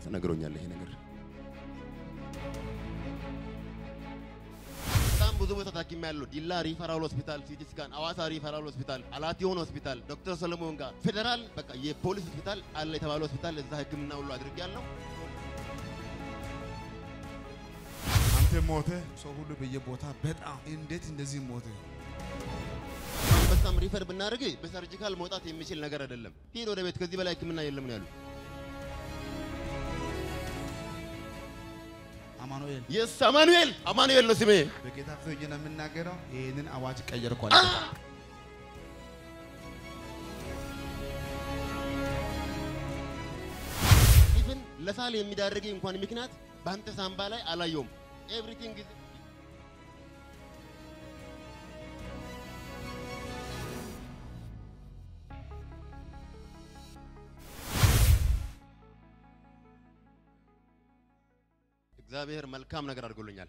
ተነግሮኛል ይሄ ነገር። በጣም ብዙ ቦታ ታኪም ያለው ዲላ ሪፈራል ሆስፒታል፣ ሲቲ ስካን፣ አዋሳ ሪፈራል ሆስፒታል፣ አላቲዮን ሆስፒታል፣ ዶክተር ሰለሞን ጋር ፌዴራል በቃ የፖሊስ ሆስፒታል አለ የተባለ ሆስፒታል እዛ ሕክምና ሁሉ አድርጌያለሁ። አንተ ሞተ ሰው ሁሉ በየቦታ በጣም እንዴት እንደዚህ ሞተ? አንበሳም ሪፈር ብናደርግ በሰርጂካል መውጣት የሚችል ነገር አይደለም። ሂድ ወደ ቤት፣ ከዚህ በላይ ሕክምና የለም ነው ያሉ። አማኑኤል የስ አማኑኤል አማኑኤል ነው ስሜ። በጌታ ፊት ሆኜ ነው የምናገረው። ይህንን አዋጅ ቀየርኳል። ኢቭን ለሳል የሚዳርገኝ እንኳን ምክንያት በአንተ ሳምባ ላይ አላየውም። ኤቭሪቲንግ እግዚአብሔር መልካም ነገር አድርጎልኛል።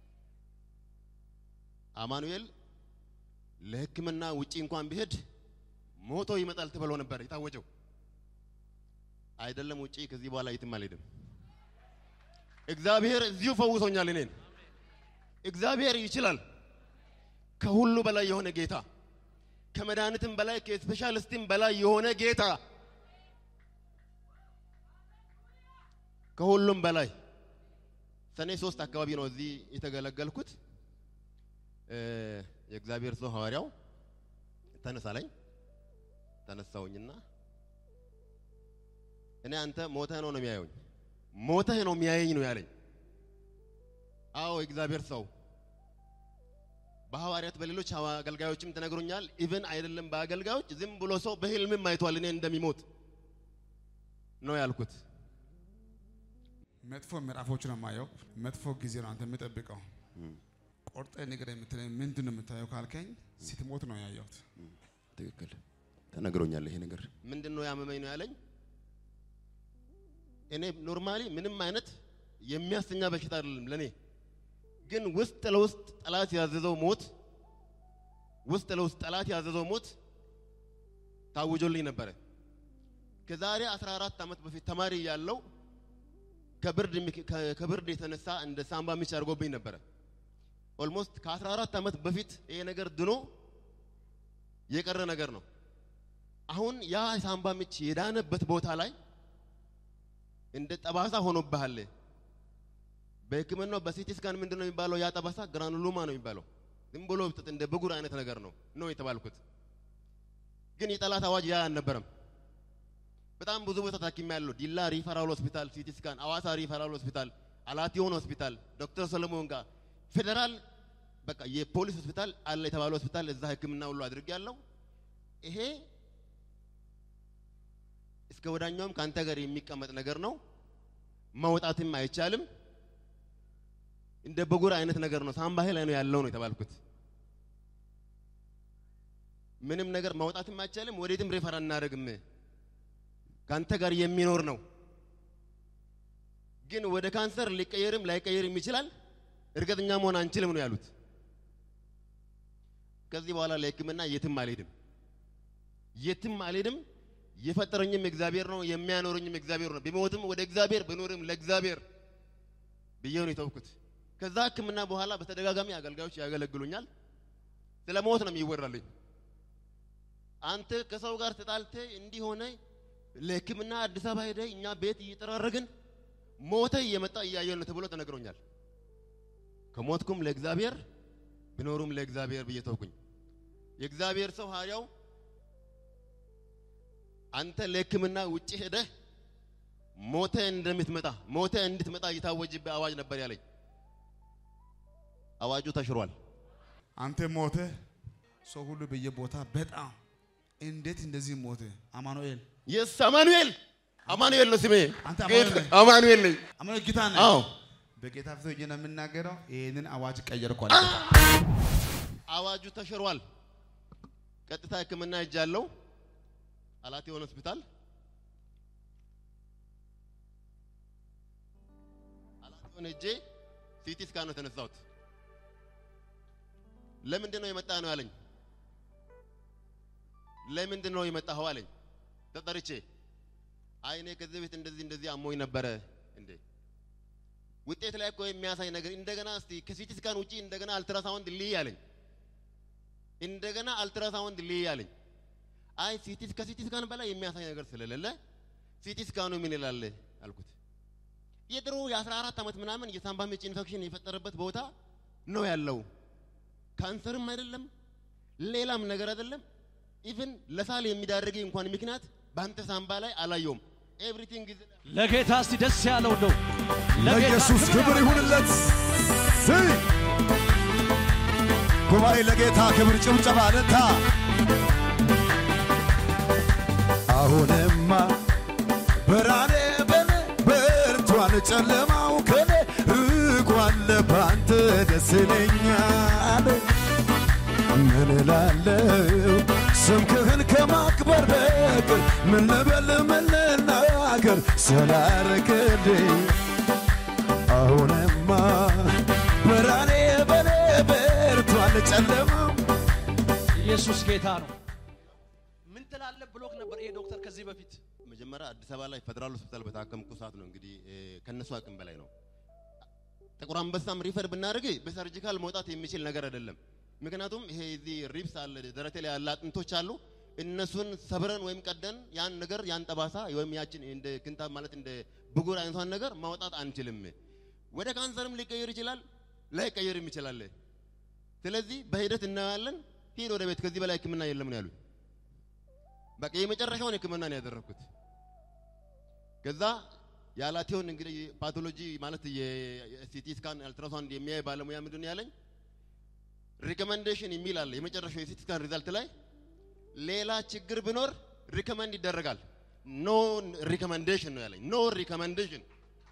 አማኑኤል ለሕክምና ውጪ እንኳን ቢሄድ ሞቶ ይመጣል ተብሎ ነበር የታወጀው። አይደለም ውጪ፣ ከዚህ በኋላ የትም አልሄድም። እግዚአብሔር እዚሁ ፈውሶኛል እኔን። እግዚአብሔር ይችላል። ከሁሉ በላይ የሆነ ጌታ፣ ከመድኃኒትም በላይ ከስፔሻሊስትም በላይ የሆነ ጌታ፣ ከሁሉም በላይ ሰኔ ሶስት አካባቢ ነው እዚህ የተገለገልኩት። እ የእግዚአብሔር ሰው ሐዋርያው ተነሳ ላይ ተነሳውኝና እኔ አንተ ሞተህ ነው ነው የሚያየኝ ሞተህ ነው የሚያየኝ ነው ያለኝ። አዎ የእግዚአብሔር ሰው በሐዋርያት በሌሎች ሐዋ- አገልጋዮችም ተነግሮኛል። ኢቭን አይደለም በአገልጋዮች ዝም ብሎ ሰው በህልምም አይቷል እኔ እንደሚሞት ነው ያልኩት። መጥፎ ምዕራፎች ነው የማየው። መጥፎ ጊዜ ነው አንተ የምጠብቀው። ቆርጠ ነገር የምትለኝ ምንድን ነው የምታየው ካልከኝ ስትሞት ነው ያየሁት። ትክክል ተነግሮኛል ይሄ ነገር። ምንድን ነው ያመመኝ ነው ያለኝ። እኔ ኖርማሊ ምንም አይነት የሚያስተኛ በሽታ አይደለም ለኔ፣ ግን ውስጥ ለውስጥ ጠላት ያዘዘው ሞት ውስጥ ለውስጥ ጠላት ያዘዘው ሞት ታውጆልኝ ነበረ። ከዛሬ 14 ዓመት በፊት ተማሪ ያለው ከብርድ ምክ- ከ- ከብርድ የተነሳ እንደ ሳምባ ምች አድርጎብኝ ነበረ። ኦልሞስት ከ14 ዓመት በፊት ይሄ ነገር ድኖ የቀረ ነገር ነው። አሁን ያ ሳምባ ምች የዳነበት ቦታ ላይ እንደ ጠባሳ ሆኖብሃል። በሕክምናው በሲቲ ስካን ምንድን ነው የሚባለው? ያ ጠባሳ ግራኑሎማ ነው የሚባለው። ዝም ብሎ ብጥጥ እንደ ብጉር አይነት ነገር ነው ነው የተባልኩት። ግን የጠላት አዋጅ ያ አልነበረም። በጣም ብዙ ቦታ ታክሜያለሁ። ዲላ ሪፈራል ሆስፒታል፣ ሲቲ ስካን፣ አዋሳ ሪፈራል ሆስፒታል፣ አላቲዮን ሆስፒታል፣ ዶክተር ሰለሞን ጋር ፌዴራል በቃ የፖሊስ ሆስፒታል አለ የተባለ ሆስፒታል እዛ ሕክምና ሁሉ አድርጌያለሁ። ይሄ እስከ ወዳኛውም ከአንተ ጋር የሚቀመጥ ነገር ነው። መውጣትም አይቻልም። እንደ ብጉር አይነት ነገር ነው። ሳምባሄ ላይ ነው ያለው ነው የተባልኩት። ምንም ነገር ማውጣትም አይቻልም። ወዴትም ሬፈር አናደርግም። ከአንተ ጋር የሚኖር ነው። ግን ወደ ካንሰር ሊቀየርም ላይቀየርም ይችላል። እርግጠኛ መሆን አንችልም ነው ያሉት። ከዚህ በኋላ ለሕክምና የትም አልሄድም፣ የትም አልሄድም። የፈጠረኝም እግዚአብሔር ነው፣ የሚያኖረኝም እግዚአብሔር ነው። ቢሞትም ወደ እግዚአብሔር ብኖርም ለእግዚአብሔር ብዬ ነው የተውኩት። ከዛ ሕክምና በኋላ በተደጋጋሚ አገልጋዮች ያገለግሉኛል። ስለ ሞት ነው የሚወራልኝ። አንተ ከሰው ጋር ተጣልተ እንዲህ ሆነ ለሕክምና አዲስ አበባ ሄደ እኛ ቤት እየጠራረግን ሞተ እየመጣ እያየን ነው ተብሎ ተነግሮኛል። ከሞትኩም ለእግዚአብሔር ብኖሩም ለእግዚአብሔር ብዬ ተውኩኝ። የእግዚአብሔር ሰው ሐዋርያው አንተ ለሕክምና ውጭ ሄደህ ሞተ እንደምትመጣ ሞተ እንድትመጣ እየታወጅብህ አዋጅ ነበር ያለኝ። አዋጁ ተሽሯል። አንተ ሞተ ሰው ሁሉ በየቦታ በጣም እንዴት እንደዚህ ሞተ? አማኑኤል የስ አማኑኤል አማኑኤል ነው ስሜ። አንተ አማኑኤል ነህ? አማኑኤል ነኝ። አማኑኤል ጌታ ነህ? አዎ በጌታ ፊት ሆኜ ነው የምናገረው። ይህንን አዋጅ ቀየርኳል። አዋጁ ተሽሯል። ቀጥታ ሕክምና ሄጃለሁ። አላቲዮን ሆስፒታል አላቲዮን ሄጄ ሲቲ ስካን ነው የተነሳሁት። ለምንድን ነው የመጣ ነው ያለኝ። ለምንድን ነው የመጣኸው አለኝ። ተጠርቼ አይ እኔ ከዚህ ቤት እንደዚህ እንደዚህ አሞኝ ነበረ ውጤት ላይ እኮ የሚያሳይ ነገር እንደገና እስቲ ከሲቲ ስካን ውጪ እንደገና አልትራሳውንድ ልይ አለኝ። እንደገና አልትራሳውንድ ልይ አለኝ። አይ ሲቲ ከሲቲ ስካን በላይ የሚያሳይ ነገር ስለሌለ ሲቲ ስካኑ ምን ይላል አልኩት። የድሮ የ14 ዓመት ምናምን የሳምባ ምች ኢንፌክሽን የፈጠረበት ቦታ ነው ያለው። ካንሰርም አይደለም ሌላም ነገር አይደለም። ኢቭን ለሳል የሚዳርግ እንኳን ምክንያት በአንተ ሳምባ ላይ አላየውም። ኤቭሪቲንግ ኢዝ ለጌታ እስቲ ደስ ያለው ነው። ለኢየሱስ ክብር ይሁንለት። ስይ ጉባኤ ለጌታ ክብር ጭብጨባ ነታ አሁንማ ብርሃኔ በኔ በርቷል፣ ጨለማው ከኔ ርቋል። ባንተ ደስ ይለኛል። ምን እላለሁ ስምህን ከማክበር በቀር ምን ልበል ምን ልናገር ስላረክልኝ አሁንማ ብርሃኔ በኔ በርቷል ጨለማው ኢየሱስ ጌታ ነው። ምን ትላለህ ብሎክ ነበር ይሄ ዶክተር ከዚህ በፊት መጀመሪያ አዲስ አበባ ላይ ፌደራል ሆስፒታል በታከምኩ ሰዓት ነው እንግዲህ እ፣ ከነሱ አቅም በላይ ነው። ጥቁር አንበሳም ሪፈር ብናደርግ በሰርጂካል መውጣት የሚችል ነገር አይደለም። ምክንያቱም ይሄ እዚህ ሪብስ አለ ደረቴ ላይ ያለ አጥንቶች አሉ። እነሱን ሰብረን ወይም ቀደን ያን ነገር ያን ጠባሳ ወይም ያችን እንደ ክንታብ ማለት እንደ ብጉር አይነቷን ነገር ማውጣት አንችልም። ወደ ካንሰርም ሊቀየር ይችላል፣ ላይቀየርም ይችላል። ስለዚህ በሂደት እናያለን። ሂድ ወደ ቤት፣ ከዚህ በላይ ሕክምና የለም ነው ያሉት። በቃ የመጨረሻውን ሕክምና ነው ያደረኩት። ከዛ ያላቴውን እንግዲህ ፓቶሎጂ ማለት የሲቲ ስካን አልትራሳውንድ የሚያይ ባለሙያ ምንድን ነው ያለኝ ሪኮመንዴሽን የሚል አለ የመጨረሻው የሲቲ ስካን ሪዛልት ላይ ሌላ ችግር ቢኖር ሪኮመንድ ይደረጋል። ኖ ሪኮመንዴሽን ነው ያለኝ። ኖ ሪኮመንዴሽን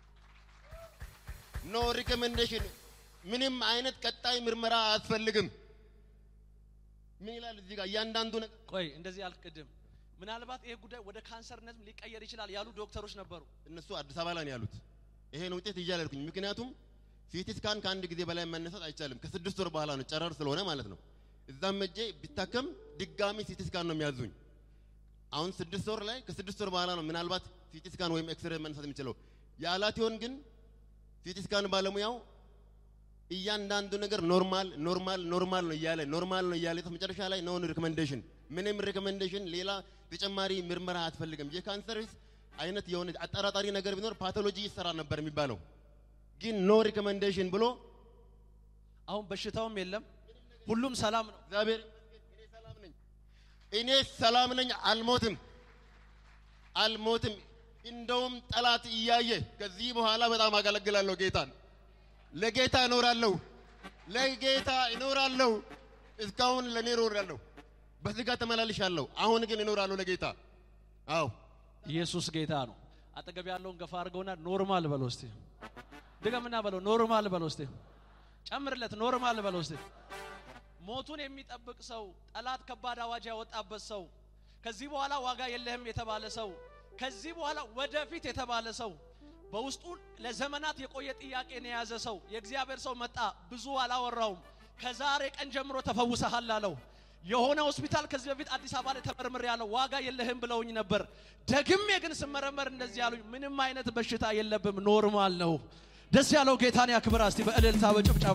ኖ ሪኮመንዴሽን፣ ምንም አይነት ቀጣይ ምርመራ አያስፈልግም። ምን ይላል እዚህ ጋር እያንዳንዱ ነገር ቆይ እንደዚህ አልቅድም ምናልባት ይሄ ጉዳይ ወደ ካንሰርነትም ሊቀየር ይችላል ያሉ ዶክተሮች ነበሩ። እነሱ አዲስ አበባ ላይ ነው ያሉት። ይሄን ውጤት እያለልኩኝ ምክንያቱም ሲቲ ስካን ከአንድ ጊዜ በላይ መነሳት አይቻልም። ከስድስት ወር በኋላ ነው ጨረር ስለሆነ ማለት ነው። እዛም እጄ ቢታከም ድጋሚ ሲቲ ስካን ነው የሚያዙኝ። አሁን ስድስት ወር ላይ ከስድስት ወር በኋላ ነው ምናልባት ሲቲ ስካን ወይም ኤክስሬ መነሳት የሚችለው። የአላቲዮን ግን ሲቲ ስካን ባለሙያው እያንዳንዱ ነገር ኖርማል ኖርማል ኖርማል ነው እያለ ኖርማል ነው እያለ መጨረሻ ላይ ኖን ሪኮመንዴሽን ምንም ሪኮመንዴሽን ሌላ ተጨማሪ ምርመራ አያስፈልግም። የካንሰር አይነት የሆነ አጠራጣሪ ነገር ቢኖር ፓቶሎጂ ይሰራ ነበር የሚባለው ግን ኖ ሪኮመንዴሽን ብሎ አሁን በሽታውም የለም፣ ሁሉም ሰላም ነው። እግዚአብሔር ይመስገን እኔ ሰላም ነኝ። እኔ ሰላም ነኝ። አልሞትም አልሞትም። እንደውም ጠላት እያየ ከዚህ በኋላ በጣም አገለግላለሁ ጌታን። ለጌታ እኖራለሁ፣ ለጌታ እኖራለሁ። እስካሁን ለእኔ እኖራለሁ፣ በስጋ ተመላልሻለሁ። አሁን ግን እኖራለሁ ለጌታ። አዎ ኢየሱስ ጌታ ነው። አጠገብ ያለውን ገፋ አድርገውና ኖርማል በለው እስቲ። ድገምና በለው ኖርማል በለው እስቲ። ጨምርለት ኖርማል በለው እስቲ። ሞቱን የሚጠብቅ ሰው፣ ጠላት ከባድ አዋጅ ያወጣበት ሰው፣ ከዚህ በኋላ ዋጋ የለህም የተባለ ሰው፣ ከዚህ በኋላ ወደፊት የተባለ ሰው፣ በውስጡ ለዘመናት የቆየ ጥያቄን የያዘ ሰው፣ የእግዚአብሔር ሰው መጣ። ብዙ አላወራውም። ከዛሬ ቀን ጀምሮ ተፈውሰሃል አለው። የሆነ ሆስፒታል ከዚህ በፊት አዲስ አበባ ላይ ተመርምር ያለው ዋጋ የለህም ብለውኝ ነበር። ደግሜ ግን ስመረመር እንደዚህ ያሉኝ፣ ምንም አይነት በሽታ የለብም ኖርማል ነው። ደስ ያለው ጌታን ያክብር። እስቲ በእልልታ በጭብጨባ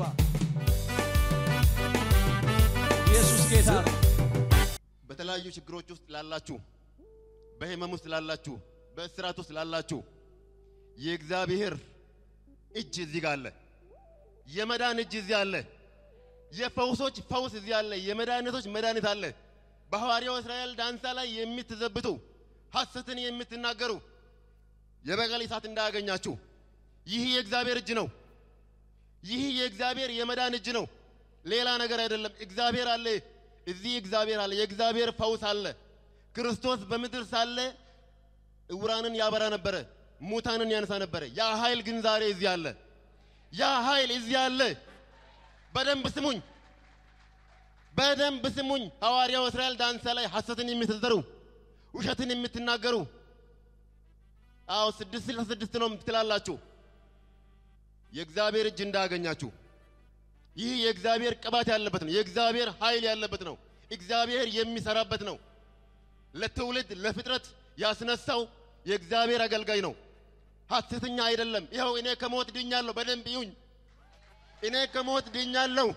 ኢየሱስ ጌታ ነው። በተለያዩ ችግሮች ውስጥ ላላችሁ፣ በህመም ውስጥ ላላችሁ፣ በእስራት ውስጥ ላላችሁ የእግዚአብሔር እጅ እዚህ ጋር አለ። የመዳን እጅ እዚህ አለ። የፈውሶች ፈውስ እዚህ አለ። የመድኃኒቶች መድኃኒት አለ። በሐዋርያው እስራኤል ዳንሳ ላይ የምትዘብቱ ሐሰትን የምትናገሩ የበቀል እሳት እንዳያገኛችሁ ይህ የእግዚአብሔር እጅ ነው። ይህ የእግዚአብሔር የመዳን እጅ ነው። ሌላ ነገር አይደለም። እግዚአብሔር አለ። እዚህ እግዚአብሔር አለ። የእግዚአብሔር ፈውስ አለ። ክርስቶስ በምድር ሳለ እውራንን ያበራ ነበረ፣ ሙታንን ያነሳ ነበረ። ያ ኃይል ግን ዛሬ እዚህ አለ። ያ ኃይል እዚህ አለ። በደንብ ስሙኝ፣ በደንብ ስሙኝ። ሐዋርያው እስራኤል ዳንሳ ላይ ሐሰትን የምትዘሩ ውሸትን የምትናገሩ አዎ ስድስት ስልሳ ስድስት ነው ትላላችሁ። የእግዚአብሔር እጅ እንዳያገኛችሁ። ይህ የእግዚአብሔር ቅባት ያለበት ነው። የእግዚአብሔር ኃይል ያለበት ነው። እግዚአብሔር የሚሰራበት ነው። ለትውልድ ለፍጥረት ያስነሳው የእግዚአብሔር አገልጋይ ነው። ሐሰተኛ አይደለም። ይኸው እኔ ከሞት ድኛለሁ። በደንብ ይሁኝ። እኔ ከሞት ድኛለሁ።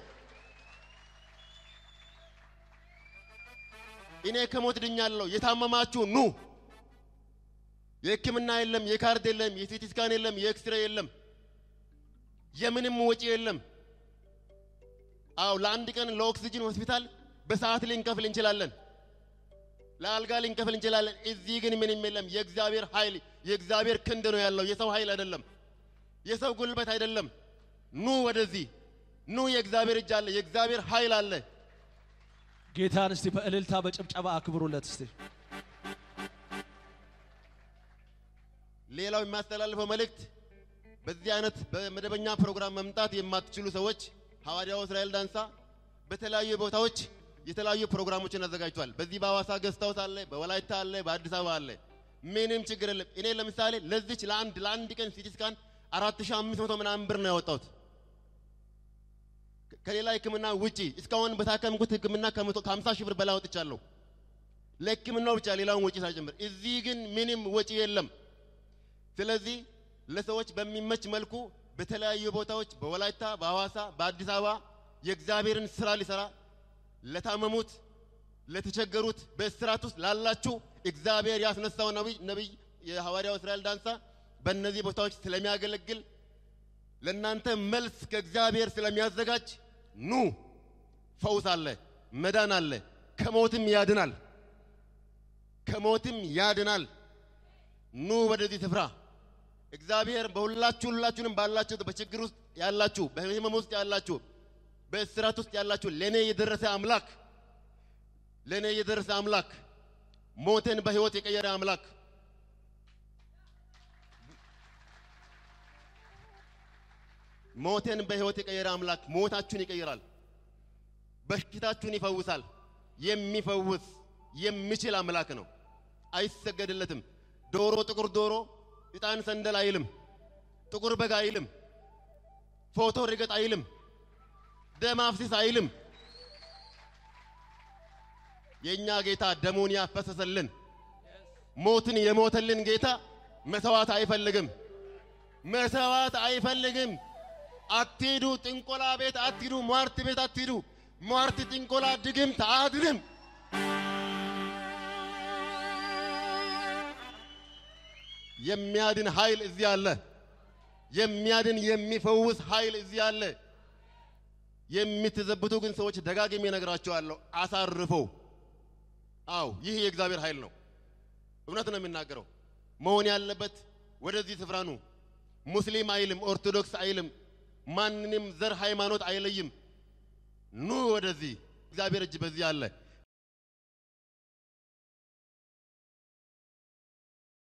እኔ ከሞት ድኛለሁ። የታመማችሁ ኑ። የሕክምና የለም፣ የካርድ የለም፣ የሲቲ ስካን የለም፣ የኤክስሬ የለም፣ የምንም ወጪ የለም። አው ለአንድ ቀን ለኦክሲጅን ሆስፒታል በሰዓት ልንከፍል እንችላለን። ለአልጋ ልንከፍል እንችላለን። እዚህ ግን ምንም የለም። የእግዚአብሔር ኃይል የእግዚአብሔር ክንድ ነው ያለው፣ የሰው ኃይል አይደለም፣ የሰው ጉልበት አይደለም። ኑ ወደዚህ ኑ። የእግዚአብሔር እጅ አለ፣ የእግዚአብሔር ኃይል አለ። ጌታን እስቲ በእልልታ በጭብጨባ አክብሩለት እስቲ። ሌላው የሚያስተላልፈው መልእክት በዚህ አይነት በመደበኛ ፕሮግራም መምጣት የማትችሉ ሰዎች ሐዋርያው እስራኤል ዳንሳ በተለያዩ ቦታዎች የተለያዩ ፕሮግራሞችን አዘጋጅቷል። በዚህ በሐዋሳ ገስት ሃውስ አለ፣ በወላይታ አለ፣ በአዲስ አበባ አለ። ምንም ችግር የለም። እኔ ለምሳሌ ለዚች ለአንድ ለአንድ ቀን ሲቲ ስካን አራት ሺህ አምስት መቶ ምናምን ብር ነው ያወጣሁት ከሌላ ሕክምና ውጪ እስካሁን በታከምኩት ሕክምና ከመቶ ከሀምሳ ሺህ ብር በላይ አውጥቻለሁ ለሕክምናው ብቻ ሌላውን ወጪ ሳይጨምር። እዚህ ግን ምንም ወጪ የለም። ስለዚህ ለሰዎች በሚመች መልኩ በተለያዩ ቦታዎች በወላይታ፣ በሐዋሳ፣ በአዲስ አበባ የእግዚአብሔርን ስራ ሊሰራ ለታመሙት፣ ለተቸገሩት፣ በእስራት ውስጥ ላላችሁ እግዚአብሔር ያስነሳው ነቢይ ነቢይ የሐዋርያው እስራኤል ዳንሳ በእነዚህ ቦታዎች ስለሚያገለግል ለእናንተ መልስ ከእግዚአብሔር ስለሚያዘጋጅ ኑ። ፈውስ አለ፣ መዳን አለ፣ ከሞትም ያድናል፣ ከሞትም ያድናል። ኑ ወደዚህ ስፍራ። እግዚአብሔር በሁላችሁ ሁላችሁንም ባላችሁ በችግር ውስጥ ያላችሁ፣ በህመም ውስጥ ያላችሁ፣ በእስራት ውስጥ ያላችሁ ለእኔ የደረሰ አምላክ ለእኔ የደረሰ አምላክ ሞቴን በህይወት የቀየረ አምላክ ሞቴን በህይወት የቀየረ አምላክ ሞታችሁን ይቀይራል፣ በሽታችሁን ይፈውሳል። የሚፈውስ የሚችል አምላክ ነው። አይሰገድለትም። ዶሮ ጥቁር ዶሮ ዕጣን ሰንደል አይልም። ጥቁር በግ አይልም። ፎቶ ርገጥ አይልም። ደም አፍሲስ አይልም። የእኛ ጌታ ደሙን ያፈሰሰልን ሞትን የሞተልን ጌታ መሰዋት አይፈልግም። መሰዋት አይፈልግም። አትሂዱ፣ ጥንቆላ ቤት አትሂዱ፣ ሟርት ቤት አትሂዱ። ሟርት፣ ጥንቆላ፣ ድግምት አያድንም። የሚያድን ኃይል እዚህ አለ። የሚያድን የሚፈውስ ኃይል እዚህ አለ። የምትዘብቱ ግን ሰዎች ደጋግሜ እነግራቸዋለሁ፣ አሳርፎ። አዎ ይህ የእግዚአብሔር ኃይል ነው። እውነት ነው የሚናገረው። መሆን ያለበት ወደዚህ ስፍራ ኑ። ሙስሊም አይልም፣ ኦርቶዶክስ አይልም፣ ማንንም ዘር ሃይማኖት አይለይም። ኑ ወደዚህ። እግዚአብሔር እጅ በዚህ አለ።